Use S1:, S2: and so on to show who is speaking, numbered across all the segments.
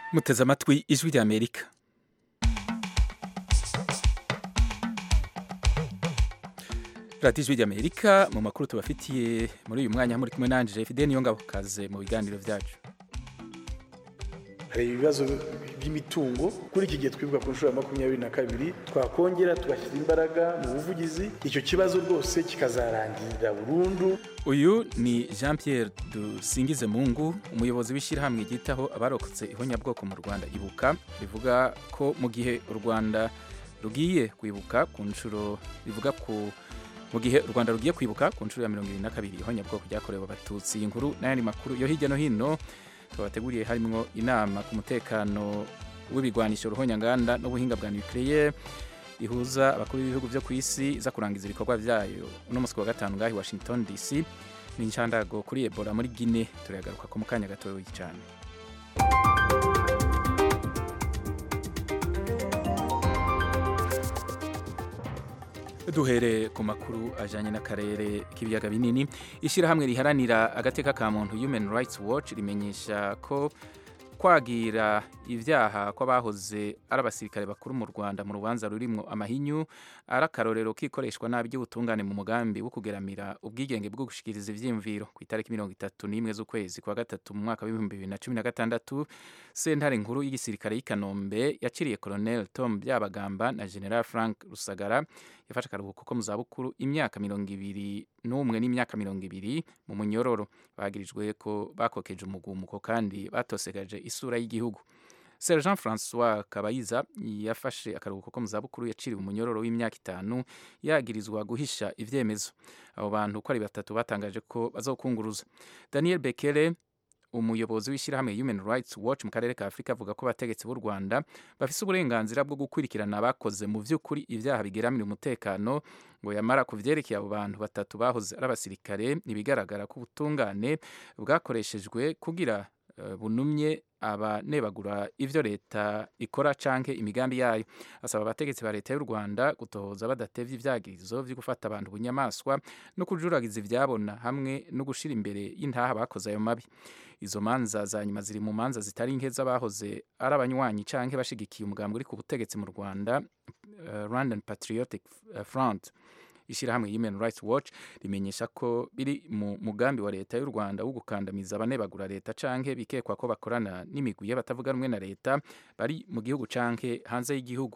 S1: muteze amatwi ijwi rya amerika radiyo ijwi rya amerika mu makuru tubafitiye muri uyu mwanya muri kumwe nanje fide niyo ngabo kaze mu biganiro byacu
S2: hari ibibazo by'imitungo kuri iki gihe twibuka ku nshuro ya makumyabiri na kabiri twakongera tugashyira imbaraga mu buvugizi icyo kibazo rwose kikazarangirira burundu
S1: uyu ni jean pierre dusingize mungu umuyobozi w'ishyirahamwe ryitaho abarokotse ihonyabwoko mu rwanda ibuka rivuga ko mu gihe u rwanda rugiye kwibuka ku nshuro rivuga ku mu gihe u rwanda rugiye kwibuka ku nshuro ya mirongo irindwi na kabiri ihonyabwoko ryakorewe abatutsi iyi nkuru n'ayandi makuru yo hirya no hino twabateguriye harimo inama ku mutekano w'ibigwanisho ruhonyanganda n'ubuhinga bwa nucleaire ihuza abakuru b'ibihugu byo ku isi iza kurangiza ibikorwa byayo uno munsi wa gatanu ngahi washington dc ni inshandago kuri ebola muri guine turagaruka ko mu kanya gatoya cyane duhere ku makuru ajyanye n'akarere k'ibiyaga binini ishyirahamwe riharanira agateka ka muntu human rights watch rimenyesha ko kwagira ibyaha kw'abahoze ari abasirikare bakuru mu rwanda mu rubanza rurimwo amahinyu ari akarorero k'ikoreshwa nabi ry'ubutungane mu mugambi wo kugeramira ubwigenge bwo gushikiriza ivyiyumviro ku itariki mirongo itatu n'imwe z'ukwezi kwa gatatu mu mwaka w'ibihumbi bibiri na cumi na gatandatu sentare nkuru y'igisirikare y'i kanombe yaciriye colonel tom byabagamba na general frank rusagara yafashe akaruhuko ko mu zabukuru imyaka mirongo ibiri n'umwe n'imyaka mirongo ibiri mu munyororo bagirijwe ko bakokeje umugumuko kandi batosegaje isura y'igihugu Sergeant Francois Kabayiza yafashe akaruhuko ko mu zabukuru yaciriwe umunyororo w'imyaka itanu yagirizwa guhisha ivyemezo abo bantu ko ari batatu batangaje ko bazokunguruza Daniel Bekele umuyobozi w'ishyirahamwe Human Rights Watch mu karere ka Afurika avuga ko abategetsi b'u Rwanda bafise uburenganzira bwo gukurikirana abakoze mu vy'ukuri ibyaha bigeramira umutekano ngo yamara ku vyerekeye abo bantu batatu bahoze ari abasirikare ntibigaragara ko ubutungane bwakoreshejwe kugira uh, bunumye abanebagura ivyo leta ikora canke imigambi yayo asaba abategetsi ba leta y'u Rwanda gutohoza badatevye ivyagirizo vyo gufata abantu bunyamaswa no kujuragiza ivyabona hamwe no gushira imbere y'intaha bakoze ayo mabi izo manza za nyuma ziri mu manza zitari nke z'abahoze ari abanywanyi canke bashigikiye umugambi uri ku butegetsi mu Rwanda uh, Rwandan Patriotic Front ishyirahamwe Human Rights Watch rimenyesha ko biri mu mugambi wa leta y'u Rwanda wo gukandamiza abanebagura leta canke bikekwa ko bakorana n'imigwi y'abatavuga rumwe na leta bari mu gihugu canke hanze y'igihugu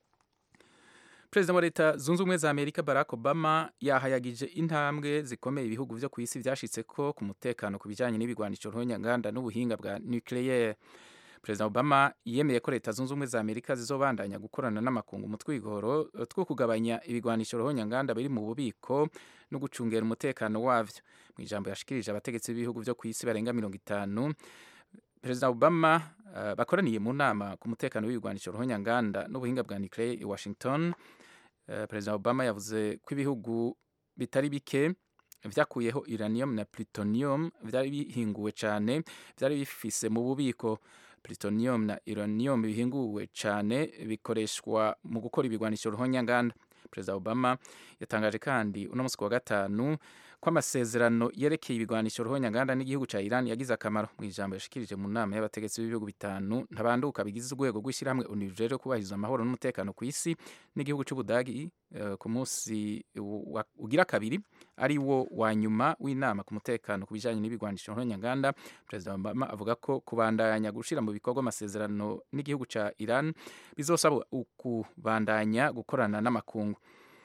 S1: Perezida wa leta zunze ubumwe za Amerika Barack Obama yahayagije intambwe zikomeye ibihugu vyo ku isi vyashitse ko ku mutekano ku bijanye n'ibigwanisho ntonyanganda n'ubuhinga bwa nucleaire Perezida Obama yemeye ko leta zunze ubumwe za Amerika zizobandanya gukorana n'amakungu mu twigoro two kugabanya ibigwanisho ruhonyanganda biri mu bubiko no gucungera umutekano wavyo mu ijambo yashikirije abategetsi b'ibihugu vyo ku isi barenga mirongo itanu Perezida Obama uh, bakoraniye mu nama ku mutekano w'ibigwanisho ruhonyanganda n'ubuhinga bwa nucleaire i Washington uh, Perezida Obama yavuze ko ibihugu bitari bike vyakuyeho uranium na plutonium vyari bihinguwe cane vyari bifise mu bubiko plutonium na uranium bihinguwe cyane bikoreshwa mu gukora ibigwanisho ruhonyanganda Perezida Obama yatangaje kandi uno munsi wa gatanu ko amasezerano yerekeye ibigwanisho ruhonyanganda n'igihugu ca Iran yagize akamaro mu ijambo yashikirije mu nama y'abategetsi b'ibihugu bitanu ntabanduka bigize urwego rw'ishyirahamwe ONU rero kubahiriza amahoro n'umutekano ku isi n'igihugu c'Ubudagi uh, ku munsi ugira kabiri ari wo wa nyuma w'inama ku mutekano ku bijanye n'ibigwanisho ruhonyanganda Perezida Obama avuga ko kubandanya gushira mu bikorwa amasezerano n'igihugu ca Iran bizosaba ukubandanya gukorana n'amakungu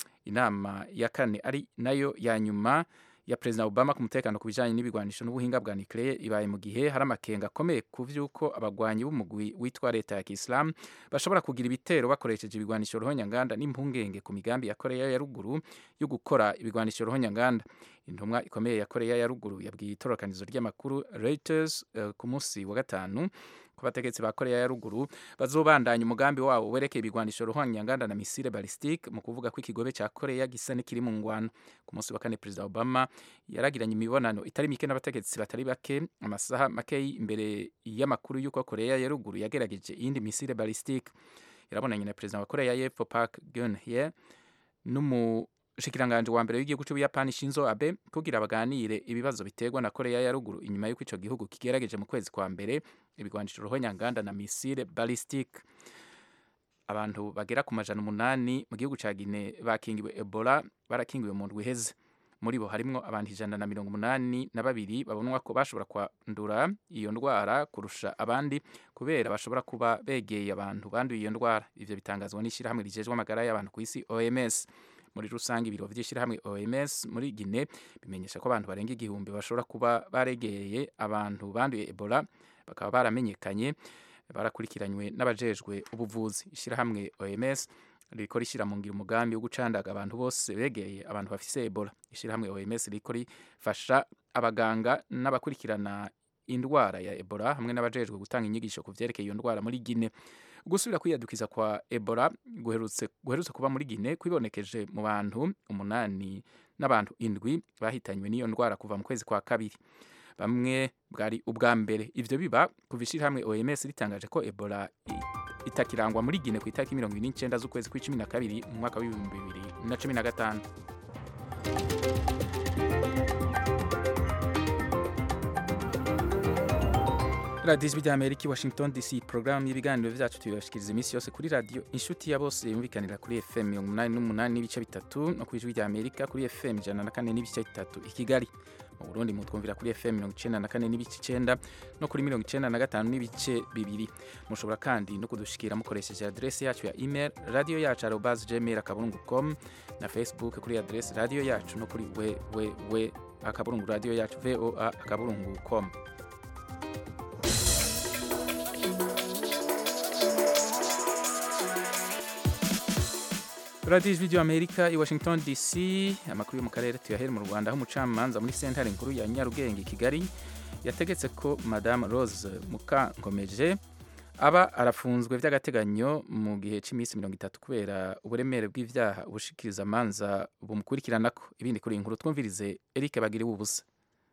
S1: inama ya kane ari nayo ya nyuma ya Perezida Obama ku mutekano ku bijanye n'ibigwanisho n'ubuhinga bwa nucleaire ibaye mu gihe hari amakenga akomeye ku vy'uko abagwanyi b'umugwi witwa leta ya Islam bashobora kugira ibitero bakoresheje ibigwanisho ruhonyanganda n'impungenge ku migambi ya Korea ya ruguru yo gukora ibigwanisho ruhonyanganda intumwa ikomeye ya Korea ya ruguru yabwiye itorokanizo ry'amakuru Reuters uh, ku munsi wa gatanu ko abategetsi ba Korea ya ruguru bazobandanya umugambi wabo werekeye ibigwanisho ruhonyanganda na misile ballistique mu kuvuga ko ikigobe ca Korea gisa n'ikiri mu ngwano ku munsi wa kane Perezida Obama yaragiranye imibonano itari mike n'abategetsi batari bake amasaha make imbere y'amakuru y'uko Korea ya ruguru yagerageje iyindi misile ballistique yarabonanye na Perezida wa Korea y'Epfo Park Geun-hye n'umu umushikiranganje wa mbere w'igihugu c'ubuyapani shinzo abe kugira baganire ibibazo biterwa na korea ya ruguru inyuma y'uko ico gihugu kigerageje mu kwezi kwa mbere ibigwanisho ruhonyanganda na misile ballistic abantu bagera ku majana umunani mu gihugu ca Guinea bakingiwe Ebola barakingiwe mu ndwi iheze muri bo harimwo abantu ijana na mirongo umunani na babiri babonwa ko bashobora kwandura iyo ndwara kurusha abandi kubera bashobora kuba begeye abantu banduye iyo ndwara ivyo bitangazwa n'ishirahamwe rijejwe amagara y'abantu ku isi OMS muri rusange ibiro vy'ishirahamwe OMS muri Guinea bimenyesha ko abantu barenga igihumbi bashobora kuba baregeye abantu banduye Ebola bakaba baramenyekanye barakurikiranywe n'abajejwe ubuvuzi ishirahamwe OMS riko rishira mu ngiro umugambi wo gucandaga abantu bose begeye abantu bafise Ebola ishirahamwe OMS riko rifasha abaganga n'abakurikirana indwara ya Ebola hamwe n'abajejwe gutanga inyigisho ku vyerekeye iyo ndwara muri Guinea gusubira kwiyadukiza kwa Ebola guherutse guherutse kuba muri Guinea kwibonekeje mu bantu umunani n'abantu indwi bahitanywe n'iyo ndwara kuva mu kwezi kwa kabiri bamwe bwari ubwa mbere ivyo biba kuva ishirahamwe OMS ritangaje ko Ebola itakirangwa muri Guinea ku itariki mirongo ibiri n'icenda z'ukwezi kw'icumi na kabiri mu mwaka w'ibihumbi bibiri na cumi na gatanu radiyo ijwi rya amerika i washington dc porogaramu y'ibiganiro vyacu tuyibashikiriza iminsi yose kuri radiyo inshuti ya bose yumvikanira kuri fm mirongo umunani n'umunani n'ibice bitatu no ku ijwi rya amerika kuri fm ijana na kane n'ibice bitatu i kigali mu burundi mutwumvira kuri fm mirongo icenda na kane n'ibice icenda no kuri mirongo icenda na gatanu n'ibice bibiri mushobora kandi no kudushikira mukoresheje adresi yacu ya email radio yacu arobas gmail akaburungu com na facebook kuri adresi radio yacu no kuri www akaburungu radio yacu voa akaburungu com radiyo ijwi ry'amerika i washington dc amakuru yo mu karere tuyahere mu rwanda aho umucamanza muri sentare nkuru ya nyarugenge i kigali yategetse ko madame rose mukankomeje aba arafunzwe by'agateganyo mu gihe cy'iminsi mirongo itatu kubera uburemere bw'ibyaha ubushikiriza amanza bumukurikiranako ibindi kuri iyi nkuru twumvirize eric bagiriwe ubusa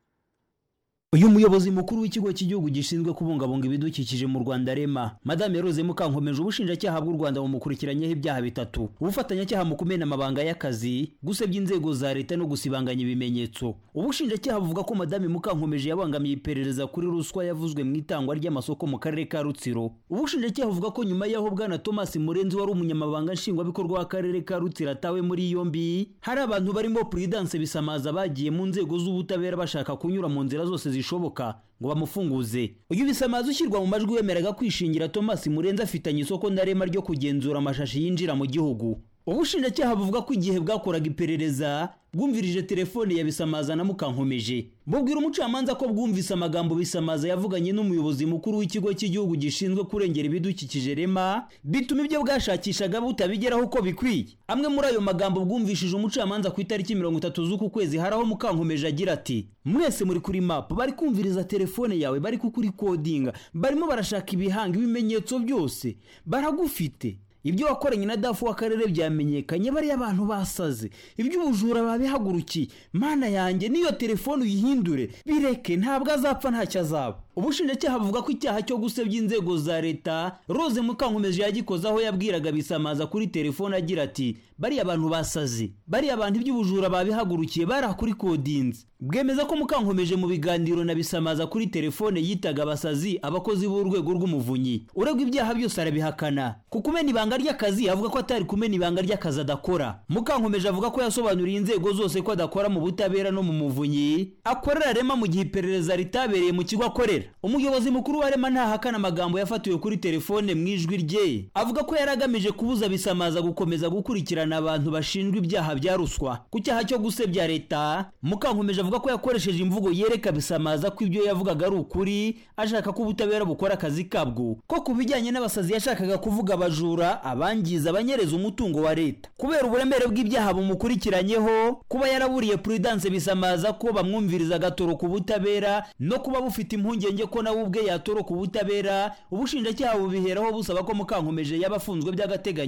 S3: uyu muyobozi mukuru w'ikigo cy'igihugu gishinzwe kubungabunga ibidukikije mu rwanda rema madame rose mukankomeje ubushinjacyaha bw'u rwanda bumukurikiranyeho ibyaha bitatu ubufatanyacyaha mu kumena amabanga y'akazi gusebya inzego za leta no gusibanganya ibimenyetso ubushinjacyaha buvuga ko madame mukankomeje yabangamiye iperereza kuri ruswa yavuzwe mu itangwa ry'amasoko mu karere ka rutsiro ubushinjacyaha buvuga ko nyuma y'aho bwana thomas murenzi wari umunyamabanga nshingwabikorwa w'akarere ka rutsiro atawe muri yombi hari abantu barimo prudence bisamaza bagiye mu nzego z'ubutabera bashaka kunyura mu nzira zose zishoboka ngo bamufunguze uyu bisamaza ushyirwa mu majwi wemeraga kwishingira thomas murenzi afitanye isoko ndarema ryo kugenzura amashashi yinjira mu gihugu ubushinjacyaha buvuga ko igihe bwakoraga iperereza bwumvirije telefone ya bisamaza na mukankomeje bubwira umucamanza ko bwumvise amagambo bisamaza yavuganye n'umuyobozi mukuru w'ikigo cy'igihugu gishinzwe kurengera ibidukikije rema bituma ibyo bwashakishaga butabigeraho uko bikwiye amwe muri ayo magambo bwumvishije umucamanza ku itariki mirongo itatu z'uku kwezi hari aho mukankomeje agira ati mwese muri kuri mapu bari kumviriza telefone yawe bari kukurikodinga barimo barashaka ibihanga ibimenyetso byose baragufite ibyo wakoranye na dafu w'akarere byamenyekanye bariya abantu basaze iby'ubujura babihagurukiye mana yanjye n'iyo telefone uyihindure bireke ntabwo azapfa ntacyo azaba ubushinjacyaha buvuga ko icyaha cyo gusebya inzego za leta rose mukankomeje yagikoze aho yabwiraga bisamaza kuri telefone agira ati bariya abantu basaze bariya abantu iby'ubujura babihagurukiye barakuri kodinze bwemeza ko mukankomeje mu biganiro na bisamaza kuri telefone yitaga abasazi abakozi b'urwego rw'umuvunyi uregwa ibyaha byose arabihakana ku kumena ibanga ry'akazi avuga ko atari kumena ibanga ry'akazi adakora mukankomeje avuga ko yasobanuriye inzego zose ko adakora mu butabera no mu muvunyi akorera rema mu gihe iperereza ritabereye mu kigo akorera umuyobozi mukuru wa rema ntahakana amagambo yafatiwe kuri telefone mu ijwi rye avuga ko yari agamije kubuza bisamaza gukomeza gukurikirana abantu bashinjwa ibyaha bya ruswa ku cyaha cyo gusebya leta mukankomeje avuga ko yakoresheje imvugo yereka bisamaza ko ibyo yavugaga ari ukuri ashaka ko ubutabera bukora akazi kabwo ko ku bijyanye n'abasazi yashakaga kuvuga abajura abangiza abanyereza umutungo wa leta kubera uburemere bw'ibyaha bumukurikiranyeho kuba yaraburiye prudence bisamaza ko bamwumviriza agatoroka ubutabera no kuba bufite impungenge ko nawe ubwe yatoroka ubutabera ubushinjacyaha bubiheraho busaba ko mukankomeje yaba afunzwe by'agateganyo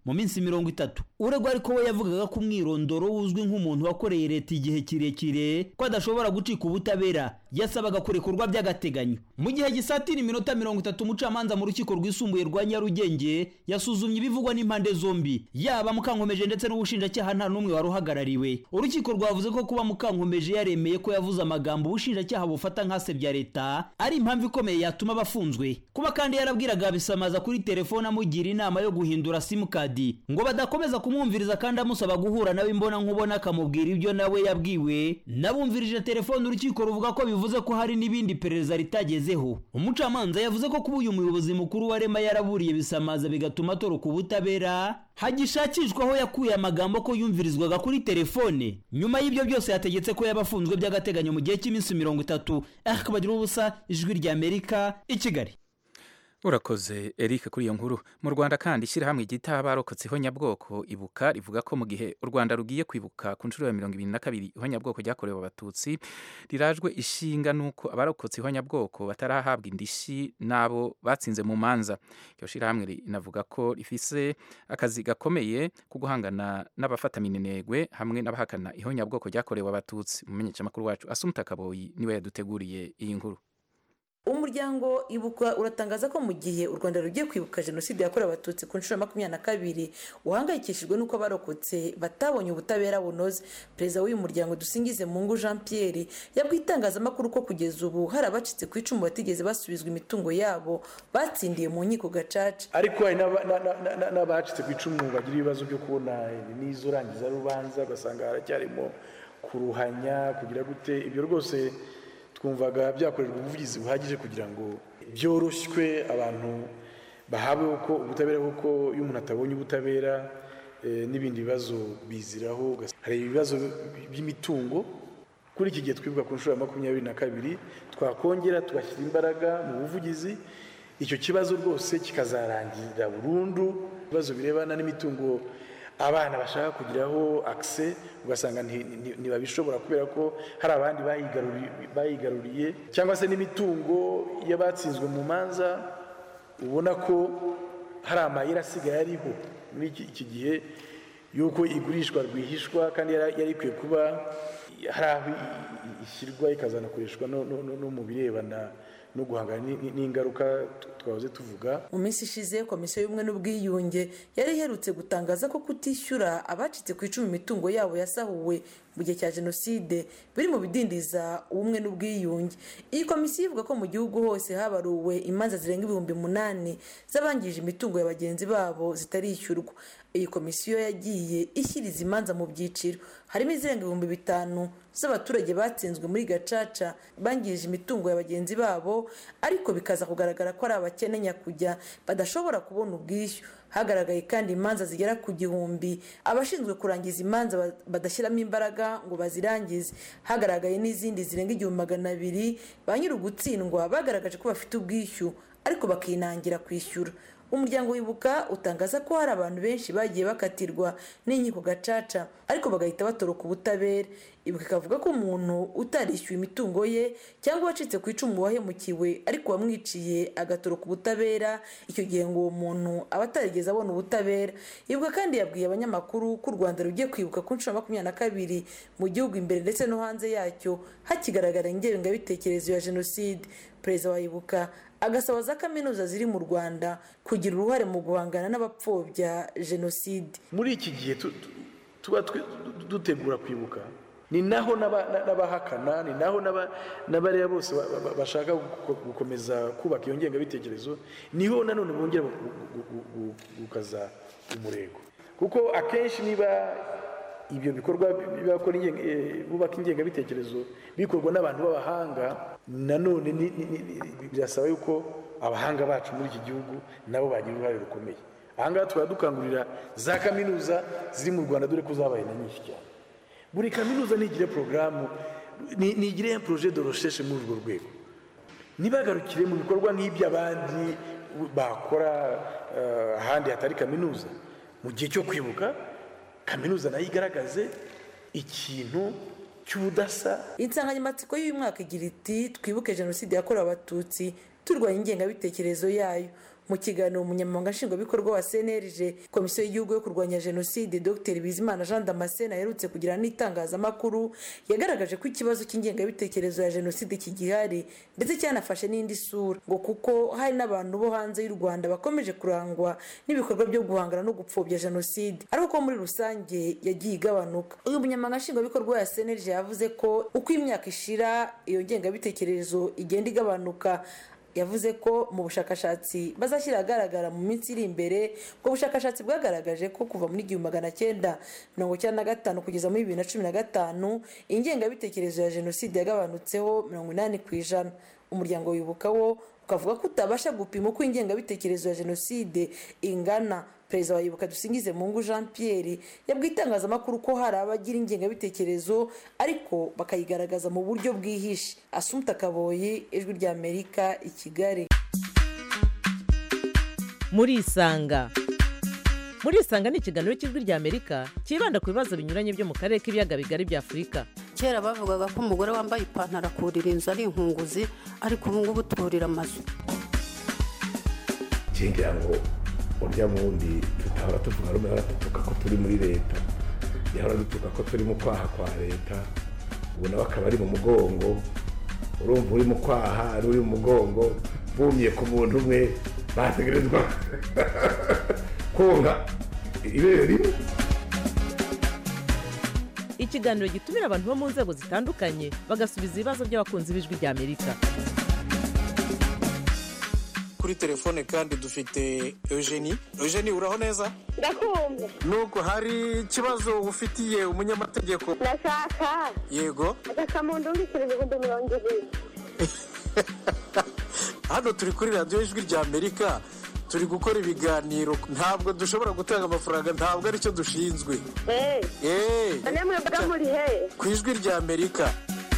S3: mu minsi mirongo itatu uregwa ariko we yavugaga ko umwirondoro uzwi nk'umuntu wakoreye leta igihe kirekire ko adashobora gucika ubutabera yasabaga kurekurwa by'agateganyo mu gihe gisatira iminota mirongo itatu umucamanza mu rukiko rwisumbuye rwa nyarugenge yasuzumye ibivugwa n'impande zombi yaba mukankomeje ndetse n'ubushinjacyaha nta n'umwe wari uhagarariwe urukiko rwavuze ko kuba mukankomeje yaremeye ko yavuze amagambo ubushinjacyaha bufata nk'asebya leta ari impamvu ikomeye yatuma bafunzwe kuba kandi yarabwiraga bisamaza kuri telefone amugira inama yo guhindura simukadi ngo badakomeza kumwumviriza kandi amusaba guhura nawe imbona nkubona akamubwira ibyo nawe yabwiwe nabumvirije telefone urukiko ruvuga ko bivuze ko hari n'ibindi perereza ritagezeho umucamanza yavuze ko kuba uyu muyobozi mukuru wa rema yaraburiye bisamaza bigatuma atoroka ubutabera hagishakishwa aho yakuye amagambo ko yumvirizwaga kuri telefone nyuma y'ibyo byose yategetse ko yabafunzwe by'agateganyo mu gihe cy'iminsi mirongo itatu akabagira ubusa ijwi ry'amerika i kigali
S1: urakoze eric kuri iyo nkuru mu rwanda kandi ishyirahamwe ryita abarokotse ihonyabwoko ibuka rivuga ko mu gihe u rwanda rugiye kwibuka ku nshuro ya mirongo ibiri na kabiri ihonyabwoko ryakorewe abatutsi rirajwe ishinga n'uko abarokotse ihonyabwoko batarahabwa indishyi n'abo batsinze mu manza iryo shyirahamwe rinavuga ko rifise akazi gakomeye ko guhangana n'abafataminenegwe hamwe n'abahakana ihonyabwoko ryakorewe abatutsi umumenyeshamakuru wacu asumuta kaboyi niwe yaduteguriye iyi nkuru
S4: umuryango ibuka uratangaza ko mu gihe u rwanda rugiye kwibuka jenoside yakorewe abatutsi ku nshuro ya makumyabiri na kabiri uhangayikishijwe n'uko abarokotse batabonye ubutabera bunoze perezida w'uyu muryango dusingize mungu jean pierre yabwiye itangazamakuru ko kugeza ubu hari abacitse ku icumu batigeze basubizwa imitungo yabo batsindiye mu nkiko gacaca
S2: ariko hari n'abacitse ku icumu bagira ibibazo byo kubona n'izo rangiza rubanza ugasanga haracyarimo kuruhanya kugira gute ibyo rwose twumvaga byakorerwa ubuvugizi buhagije kugira ngo byoroshywe abantu bahabwe uko ubutabera kuko iyo umuntu atabonye ubutabera n'ibindi bibazo biziraho hari ibibazo by'imitungo kuri iki gihe twibuka ku nshuro ya makumyabiri na kabiri twakongera tugashyira imbaraga mu buvugizi icyo kibazo rwose kikazarangirira burundu ibibazo birebana n'imitungo abana bashaka kugiraho akise ugasanga ntibabishobora kubera ko hari abandi bayigaruriye cyangwa se n'imitungo y'abatsinzwe mu manza ubona ko hari amayeri asigaye ariho muri iki gihe y'uko igurishwa rwihishwa kandi yari ikwiye kuba hari aho ishyirwa ikazanakoreshwa no mu birebana no guhangana n'ingaruka twahoze tuvuga
S4: mu minsi ishize komisiyo y'ubumwe n'ubwiyunge yari iherutse gutangaza ko kutishyura abacitse ku icumi imitungo yabo yasahuwe mu gihe cya jenoside biri mu bidindiza ubumwe n'ubwiyunge iyi komisiyo ivuga ko mu gihugu hose habaruwe imanza zirenga ibihumbi umunani z'abangije imitungo ya bagenzi babo zitarishyurwa iyi komisiyo yagiye ishyiriza imanza mu byiciro harimo izirenga ibihumbi bitanu z'abaturage batsinzwe muri gacaca bangije imitungo ya bagenzi babo ariko bikaza kugaragara ko ari abakene nyakujya badashobora kubona ubwishyu hagaragaye kandi imanza zigera ku gihumbi abashinzwe kurangiza imanza badashyiramo imbaraga ngo bazirangize hagaragaye n'izindi zirenga igihumbi magana abiri ba nyir'ugutsindwa bagaragaje ko bafite ubwishyu ariko bakinangira kwishyura umuryango wibuka utangaza ko hari abantu benshi bagiye bakatirwa n'inkiko gacaca ariko bagahita batoroka ubutabera ibuka ikavuga ko umuntu utarishyuye imitungo ye cyangwa uwacitse ku icumu wahemukiwe ariko wamwiciye agatoroka ubutabera icyo gihe ngo uwo muntu aba atarigeze abona ubutabera ibuka kandi yabwiye abanyamakuru ko u rwanda rugiye kwibuka ku nshuro makumyabiri na kabiri mu gihugu imbere ndetse no hanze yacyo hakigaragara ingengabitekerezo ya jenoside perezida wa ibuka agasaba za kaminuza ziri mu rwanda kugira uruhare mu guhangana n'abapfobya jenoside
S2: muri iki gihe tuba dutegura kwibuka ni naho n'abahakana ni naho n'abariya bose bashaka gukomeza kubaka iyo ngengabitekerezo niho nanone bongera gukaza umurego kuko akenshi niba ibyo bikorwa bubaka ingengabitekerezo bikorwa n'abantu b'abahanga nanone birasaba yuko abahanga bacu muri iki gihugu nabo bagira uruhare rukomeye ahangaha tukaba dukangurira za kaminuza ziri mu rwanda dore ko zabaye na nyinshi cyane buri kaminuza ntigire porogaramu ntigire poroje de rosheshe muri urwo rwego ntibagarukire mu bikorwa nk'iby'abandi bakora ahandi hatari kaminuza mu gihe cyo kwibuka kaminuza nayo igaragaze ikintu cy'ubudasa
S4: insanganyamatsiko y'uyu mwaka igira iti twibuke jenoside yakorewe abatutsi turwanya ingengabitekerezo yayo mu kiganiro umunyamabanga nshingwabikorwa wa cnlg komisiyo y'igihugu yo kurwanya jenoside dr bizimana jean damascene aherutse kugirana n'itangazamakuru yagaragaje ko ikibazo cy'ingengabitekerezo ya jenoside kigihari ndetse cyanafashe n'indi sura ngo kuko hari n'abantu bo hanze y'u rwanda bakomeje kurangwa n'ibikorwa byo guhangana no gupfobya jenoside ariko ko muri rusange yagiye igabanuka uyu munyamabanga nshingwabikorwa ya cnlg yavuze ko uko imyaka ishira iyo ngengabitekerezo igenda igabanuka yavuze ko mu bushakashatsi bazashyira ahagaragara mu minsi iri imbere ubwo bushakashatsi bwagaragaje ko kuva muri igihumbi magana cyenda mirongo icyenda na gatanu kugeza muri bibiri na cumi na gatanu ingengabitekerezo ya jenoside yagabanutseho mirongo inani ku ijana umuryango wibuka wo ukavuga ko utabasha gupima uko ingengabitekerezo ya jenoside ingana perezida wa yibuka dusingize mungu jean pierre yabwiye itangazamakuru ko hari abagira ingengabitekerezo ariko bakayigaragaza mu buryo bwihishe asumta kaboyi ijwi rya amerika i kigali
S5: muri isanga muri isanga ni ikiganiro cy'ijwi rya amerika cyibanda ku bibazo binyuranye byo mu karere k'ibiyaga bigari bya afurika
S6: kera bavugaga ko umugore wambaye ipantaro akurira inzu ari inkunguzi ariko ubu ngubu turira amazu
S7: ngira ngo urya wundi tutahora tuvuga rumwe hora dutuka ko turi muri leta yahora dutuka ko turi mu kwaha kwa leta ubu nawe akaba ari mu mugongo urumva uri mu kwaha ari uri mu mugongo bumye ku muntu umwe bategerezwa konka ibere rimwe
S5: ikiganiro gitumira abantu bo mu nzego zitandukanye bagasubiza ibibazo by'abakunzi b'ijwi rya amerika
S8: kuri telefone kandi dufite eugenie eugenie uraho neza
S9: ndakumva
S8: nuko hari ikibazo ufitiye umunyamategeko
S9: ndashaka
S8: yego
S9: agasamundu w'ibiceri ibihumbi mirongo ibiri
S8: hano turi kuri radiyo ijwi rya amerika turi gukora ibiganiro ntabwo dushobora gutanga amafaranga ntabwo aricyo dushinzwe
S9: eee namwe mbaga muri he
S8: ku ijwi rya amerika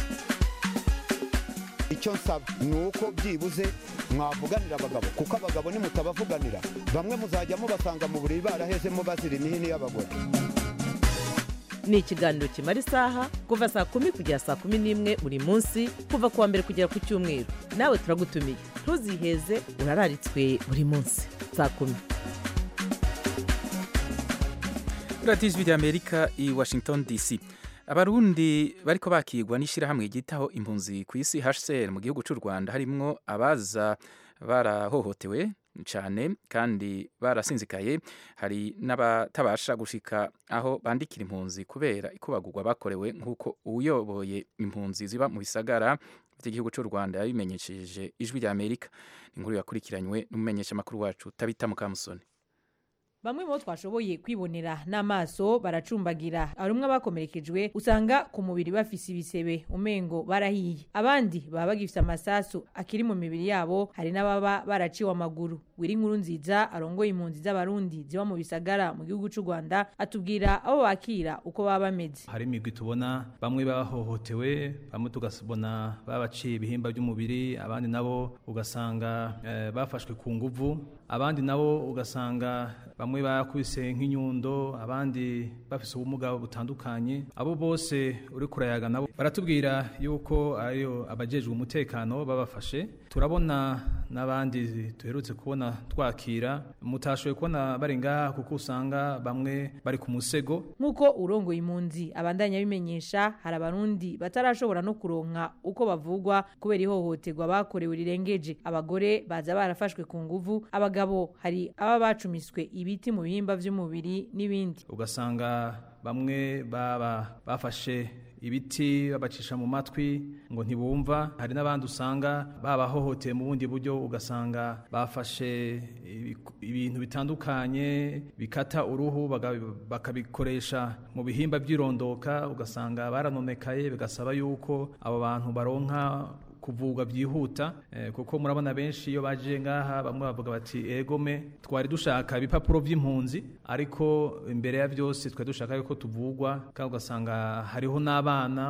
S10: icyo nsaba ni uko byibuze mwavuganira abagabo kuko abagabo nimutabavuganira bamwe muzajya mubasanga mu buriri barahezemo bazira imihini y'abagore
S5: ni ikiganiro kimara isaha kuva saa kumi kugera saa kumi n'imwe buri munsi kuva ku wa mbere kugera ku cyumweru nawe turagutumiye ntuziheze urararitswe buri munsi saa kumi
S1: radiyo ijwi rya amerika i washington dc abarundi bariko bakigwa n'ishyirahamwe ryitaho impunzi ku isi hcr mu gihugu cy'u rwanda harimwo abaza barahohotewe cyane kandi barasinzikaye hari n'abatabasha gushika aho bandikira impunzi kubera ikubagurwa bakorewe nk'uko uyoboye impunzi ziba mu bisagara by'igihugu cy'u rwanda yabimenyesheje ijwi rya amerika inkuru yakurikiranywe n'umumenyeshamakuru wacu tabita mukamusoni
S11: bamwe mu bo twashoboye kwibonera n'amaso baracumbagira hari umwe abakomerekejwe usanga ku mubiri bafise ibisebe umengo barahiye abandi baba bagifise amasasu akiri mu mibiri yabo hari n'ababa baraciwe amaguru wiri inkuru nziza arongoye impunzi z'abarundi ziba mu bisagara mu gihugu cy'u rwanda atubwira abo bakira uko baba bameze
S12: hari imigwi tubona bamwe bahohotewe bamwe tugasubona babaciye ibihimba by'umubiri abandi nabo ugasanga eh, bafashwe ku nguvu abandi nabo ugasanga bamwe bakubise nk'inyundo abandi bafise ubumuga butandukanye abo bose uri kurayaga nabo baratubwira yuko ariyo abajejwe umutekano babafashe turabona n'abandi duherutse kubona twakira mutashoboye kubona bari ngaha kuko usanga bamwe bari ku musego
S11: nk'uko urongoye impunzi abandanya bimenyesha hari abarundi batarashobora no kuronka uko bavugwa kubera ihohoterwa bakorewe rirengeje abagore baza barafashwe ku nguvu abagabo hari aba bacumiswe ibiti mu bihimba by'umubiri n'ibindi
S12: ugasanga bamwe baba bafashe ibiti babacisha mu matwi ngo ntibumva hari n'abandi usanga babahohoteye mu bundi buryo ugasanga bafashe ibintu bitandukanye bikata uruhu bakabikoresha mu bihimba by'irondoka ugasanga baranonekaye bigasaba yuko abo bantu baronka kuvugwa byihuta kuko murabona benshi iyo baje ngaha bamwe bavuga bati egome twari dushaka ibipapuro by'impunzi ariko imbere ya byose twari dushaka yuko tuvugwa kandi ugasanga hariho n'abana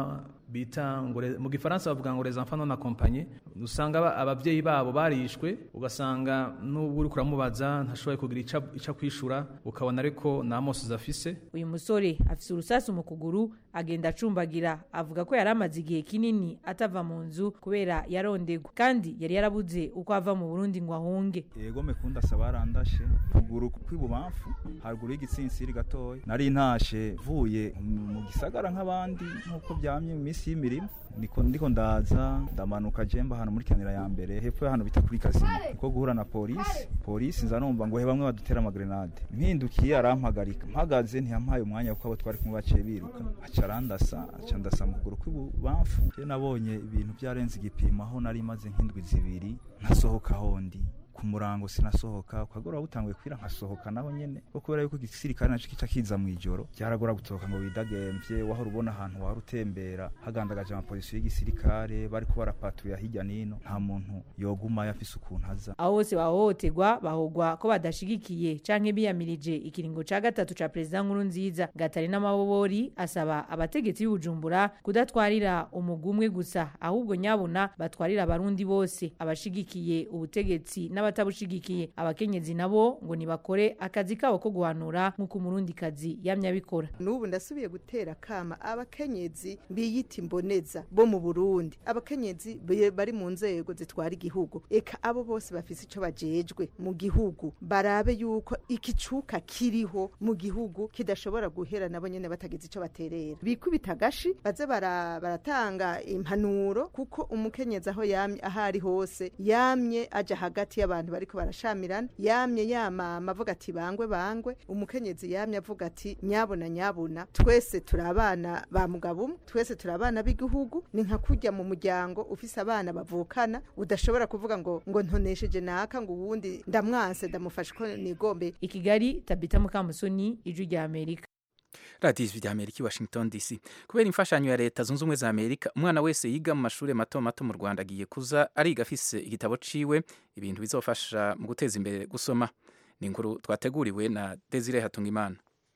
S12: bita ngo le- mu gifaransa bavuga ngo les enfants non accompagnés usanga aba- abavyeyi babo barishwe ugasanga n'ubu uri kuramubaza ntashoboye kugira ica- ico kwishura ukabona ariko nta mosozi afise
S11: uyu musore afise urusasu mu kuguru agenda acumbagira avuga ko yari amaze igihe kinini atava mu nzu kubera yarondegwa kandi yari yarabuze uko ava mu burundi ngo ahunge
S13: yego mekunda saba yarandashe kuguru kw'ibubamfu haruguru y'igitsinsiri gatoya nari ntashe vuye mu gisagara nk'abandi nk'uko byamye mu minsi y'imirimo niko ndiko ndaza ndamanuka jemba hano muri kanira ya mbere hepfo ya hano bita kuri kasino niko guhura na polisi polisi nza numva ngo he bamwe badutera amagrenade mpindukiye arampagarika mpagaze ntiyampaye umwanya kuko abo twari kumwe baciye biruka aca arandasa aca ndasa mu kuguru kw'ibubamfu je nabonye ibintu byarenze igipimo aho nari maze nk'indwi zibiri ntasohoka hondi ku murango sinasohoka ukagora butanguye kwira nkasohoka naho nyene ko kubera yuko igisirikare naco kica kiza mwijoro byaragora gusohoka ngo widagemvye wahora ubona ahantu wari utembera hagandagaje amapolisi y'igisirikare bariko barapatruya hirya nino nta muntu yogumayo afise ukuntu aza
S11: aho bose bahohoterwa bahogwa ko badashigikiye canke biyamirije ikiringo ca gatatu ca perezida nkuru nziza gatari n'amabobori asaba abategetsi b'ubujumbura kudatwarira umugwi umwe gusa ahubwo nyabuna batwarira abarundi bose abashigikiye ubutegetsi n'abatabushigikiye abakenyezi nabo ngo nibakore akazi kabo ko guhanura nk'uko umurundikazi yamye abikora
S14: n'ubu ndasubiye gutera kama abakenyezi biyita imboneza bo mu burundi abakenyezi be- bari mu nzego zitwara igihugu eka abo bose bafise ico bajejwe mu gihugu barabe yuko ikicuka kiriho mu gihugu kidashobora guhera nabo nyene batagize ico baterera bikubita agashi baze bara- baratanga impanuro kuko umukenyezi aho yamye aho ari hose yamye aja hagati y'abantu bariko barashamirana yamye yamama avuga ati bangwe bangwe umukenyezi yamye avuga ati nyabuna nyabuna twese turi abana ba mugabo umwe twese turi abana b'igihugu ni nka kurya mu muryango ufise abana bavukana udashobora kuvuga ngo ngo ntonesheje naka ngo uwundi ndamwanse ndamufashe ko nigombe
S11: i kigali tabita mukamusoni ijwi rya amerika
S1: radiyo ijwi rya amerika i washington dc kubera imfashanyo ya leta zunze ubumwe za amerika umwana wese yiga mu mashuri mato mato mu rwanda agiye kuza ariga afise igitabo ciwe ibintu bizofasha mu guteza imbere gusoma ni inkuru twateguriwe na desire hatungimana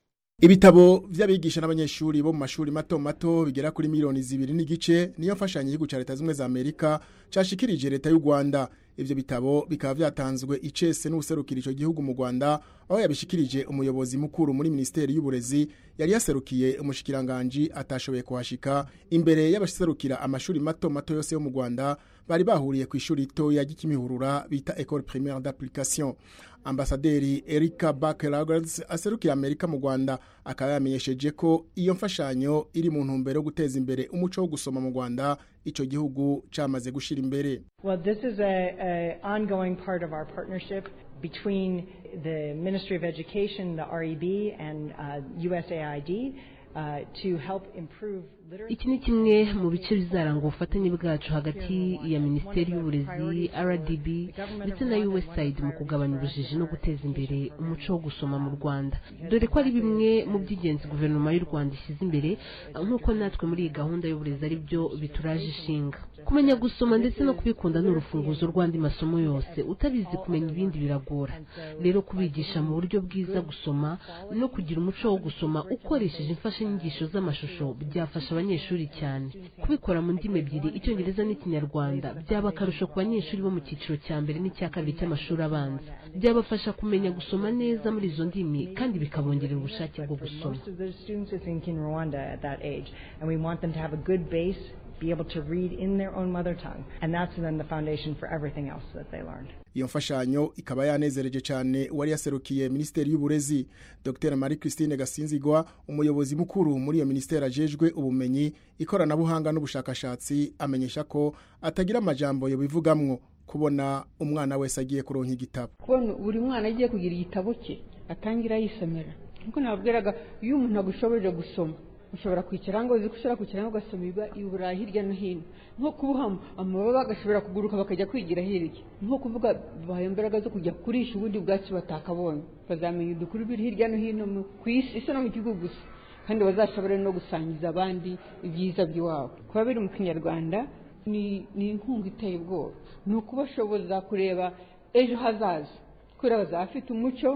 S15: Ibitabo vy'abigisha n'abanyeshuri bo mu mashuri mato mato bigera kuri miliyoni zibiri n'igice niyo mfashanyo y'igihugu ca leta zimwe za Amerika cashikirije leta y'u Rwanda ivyo bitabo bikaba vyatanzwe icese n'userukira ico gihugu mu Rwanda aho yabishikirije umuyobozi mukuru muri ministeri y'uburezi yari yaserukiye umushikiranganje atashoboye kuhashika imbere y'abaserukira amashuri mato mato yose yo mu Rwanda bari bahuriye ku ishuri ritoya ry'ikimihurura bita École Primaire d'Application ambasaderi Erika Bakelagers aserukira Amerika mu Rwanda akaba yamenyesheje ko iyo mfashanyo iri mu ntumbero yo guteza imbere umuco wo gusoma mu Rwanda ico gihugu camaze gushira imbere
S16: Well, this is a, a ongoing part of our partnership between the Ministry of Education, the REB, and uh, USAID uh, to help improve literacy.
S17: iki ni kimwe mu bice bizaranga ubufatanye bwacu hagati ya minisiteri y'uburezi rdb ndetse na usaid mu kugabanya ubujiji no guteza imbere umuco wo gusoma mu rwanda dore ko ari bimwe mu by'ingenzi guverinoma y'u rwanda ishyize imbere nk'uko natwe muri iyi gahunda y'uburezi ari byo bituraje ishinga kumenya gusoma ndetse no kubikunda ni urufunguzo rw'andi masomo yose utabizi kumenya ibindi biragora rero kubigisha mu buryo bwiza gusoma no kugira umuco wo gusoma ukoresheje imfashanyigisho z'amashusho byafasha abanyeshuri cyane kubikora mu ndimi ebyiri icyongereza n'ikinyarwanda byaba akarusho ku banyeshuri bo mu cyiciro cya mbere n'icya kabiri cy'amashuri abanza byabafasha kumenya gusoma neza muri izo ndimi kandi bikabongerera ubushake bwo gusoma
S16: Most of those students are think in Rwanda at that age, and we want them to have a good base, be able to read in their own mother tongue, and that's then the foundation for everything else that they learned.
S15: iyo mfashanyo ikaba yanezereje cyane uwari yaserukiye minisiteri y'uburezi dr marie christine gasinzigwa umuyobozi mukuru muri iyo minisiteri ajejwe ubumenyi ikoranabuhanga n'ubushakashatsi amenyesha ko atagira amajambo yobivugamwo kubona umwana wese agiye kuronka igitabo
S18: kubona buri mwana agiye kugira igitabo cye atangira yisomera nkuko nababwiraga iyo umuntu agushoboje gusoma ushobora kwicara ngo uzi ko ushobora kwicara ugasoma iburayi hirya no hino nko kuboha amababa agashobora kuguruka bakajya kwigira hirya nko kuvuga bahaye imbaraga zo kujya kurisha ubundi bwatsi batakabonye bazamenya udukuru biri hirya no hino ku isi isi no mu gihugu gusa kandi bazashobore no gusangiza abandi ibyiza by'iwabo kuba biri mu kinyarwanda ni ni inkunga iteye ubwoba ni ukubashoboza kureba ejo hazaza kubera bazaba bafite umuco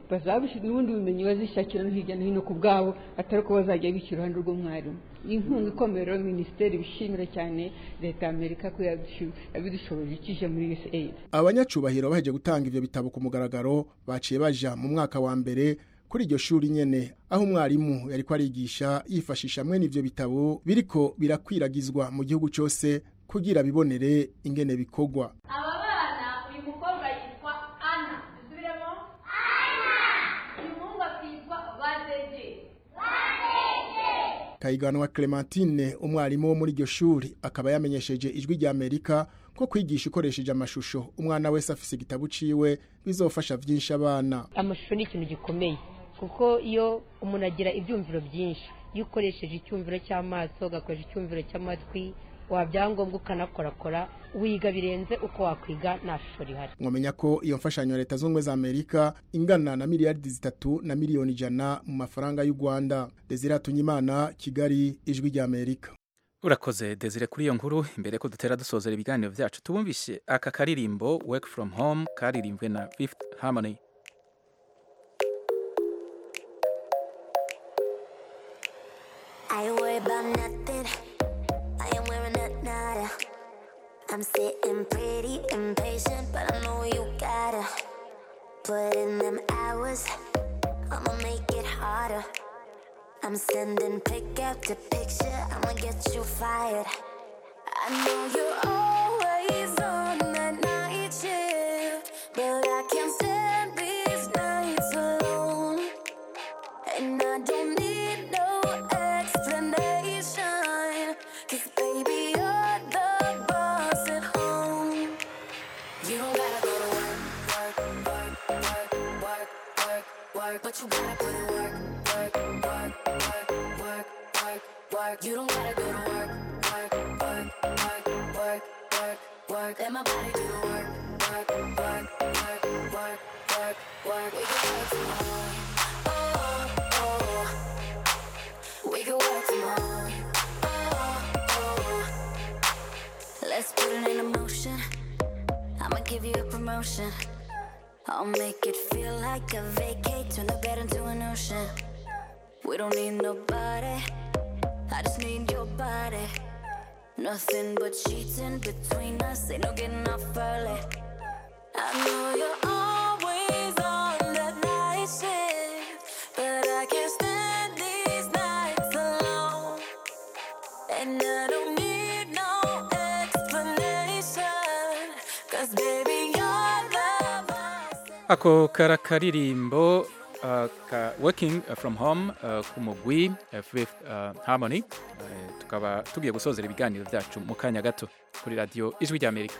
S18: bazabishyira n'ubundi bumenyi bazishakira no hirya no hino ku bwabo atari ko bazajya bica iruhande rw'umwarimu ni inkunga ikomeye rero minisiteri bishimira cyane leta ya amerika ko yabishu- yabidushoboje ikije muri usaid
S15: abanyacubahiro baheje gutanga ivyo bitabo ku mugaragaro baciye baja mu mwaka wa mbere kuri iryo shuri nyene aho umwarimu yariko arigisha yifashisha mwene ivyo bitabo biriko birakwiragizwa mu gihugu cose kugira bibonere ingene bikorwa
S19: aba bana uyu mukobwa yitwa ana dusubiremo ana uyu muhungu akitwa badege
S15: kayiganwa Clementine umwarimu wo muri iryo shuri akaba yamenyesheje ijwi rya Amerika ko kwigisha ukoresheje amashusho umwana wese afise igitabo ciwe bizofasha vyinshi abana
S20: amashusho ni ikintu gikomeye kuko iyo umuntu agira ibyumviro byinshi iyo ukoresheje icyumviro cy'amaso ugakoresha icyumviro cy'amatwi wabyangombwa ukanakorakora wiga birenze uko wakwiga nta shusho rihari
S15: mwamenya ko iyo mfashanyo ya leta z'ubumwe za amerika ingana na miliyaridi zitatu na miliyoni ijana mu mafaranga y'u rwanda desire tunyimana kigali ijwi rya amerika
S1: urakoze desire kuri iyo nkuru imbere ko dutera dusozera ibiganiro byacu tubumvishe aka karirimbo work from home karirimbwe na fifth harmony
S21: I ain't worried about nothing. I am wearing a nada. I'm sitting pretty impatient, but I know you gotta put in them hours. I'ma make it harder. I'm sending pick after picture. I'ma get you fired. I know you're always on that night shift, but I can't stand these nights alone. And I don't need no explanation. Cause baby, you're the boss at home. You don't gotta go to work, work, work, work, work, work, work. But you gotta put in work, work, work, work, work, work, work. You don't gotta go to work, work, work, work, work, work, work. Let my body do the work, work, work, work, work, work, work. We can work from home. Oh, oh. We can work from home. Oh, oh. Let's put it in motion. I'ma give you a promotion. I'll make it feel like a vacate, turn the bed into an ocean. We don't need nobody, I just need your body. Nothing but sheets in between us, ain't no getting off early. I know you're always on that night shift, but I can't stand these nights alone. And I don't need no explanation, cause baby, you're the boss.
S1: ako kara karirimbo uh, ka working from home uh, ku mugwi uh, fifth uh, harmony uh, tukaba tugiye gusozera ibiganiro byacu mu kanya gato kuri radiyo ijwi rya amerika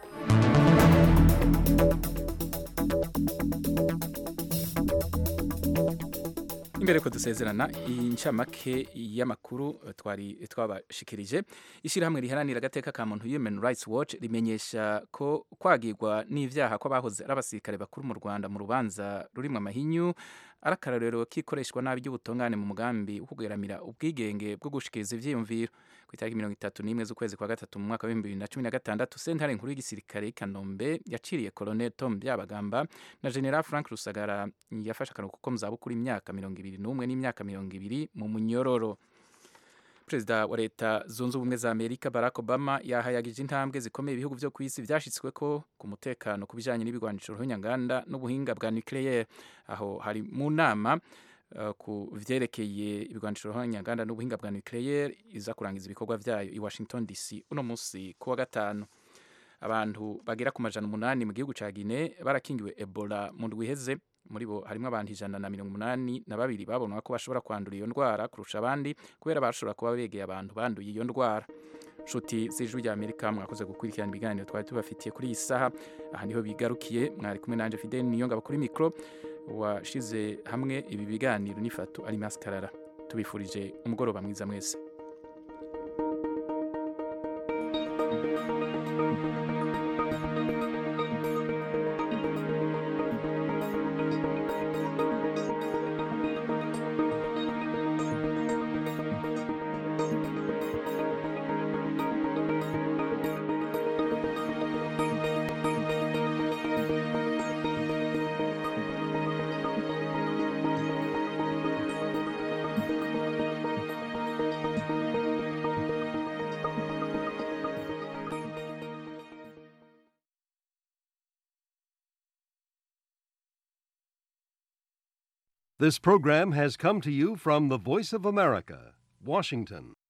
S1: imbere ko dusezerana incamake y'amakuru eh, twari twabashikirije ishyirahamwe riharanira agateka ka muntu human rights watch rimenyesha ko kwagirwa n'ivyaha kw'abahoze ari abasirikare bakuru mu rwanda mu rubanza rurimwo amahinyu ari akarorero k'ikoreshwa nabi ry'ubutungane mu mugambi wo kugeramira ubwigenge bwo gushikiriza ivyiyumviro ku itariki mirongo itatu n'imwe z'ukwezi kwa gatatu mu mwaka w'ibihumbi bibiri na cumi na gatandatu sentare nkuru y'igisirikare y'i kanombe yaciriye colonel tom byabagamba na general frank rusagara yafashe akaruhuko ko mu zabukuru imyaka mirongo ibiri n'umwe n'imyaka mirongo ibiri mu munyororo perezida wa leta zunze ubumwe za amerika barack obama yahayagije intambwe zikomeye ibihugu byo ku isi byashyitsweko ku mutekano ku bijyanye n'ibigwanisho ruhonyanganda n'ubuhinga bwa nucleaire aho hari mu nama uh, ku vyerekeye ibigwanisho ruhonyanganda n'ubuhinga bwa nucleaire iza kurangiza ibikorwa vyayo i washington dc uno munsi ku wa gatanu abantu bagera ku majana umunani mu gihugu ca Guinea barakingiwe Ebola mu ndwi iheze muri bo harimo abantu ijana na mirongo umunani na babiri babonwa ko bashobora kwandura iyo ndwara kurusha abandi kubera bashobora kuba begeye abantu banduye iyo ndwara nshuti z'ijwi rya amerika mwakoze gukurikirana ibiganiro twari tubafitiye kuri iyi saha aha niho bigarukiye mwari kumwe nanje fidel niyonga kuri mikoro washize hamwe ibi biganiro n'ifatu ari maskarara tubifurije umugoroba mwiza mwese
S3: This program has come to you from the Voice of America, Washington.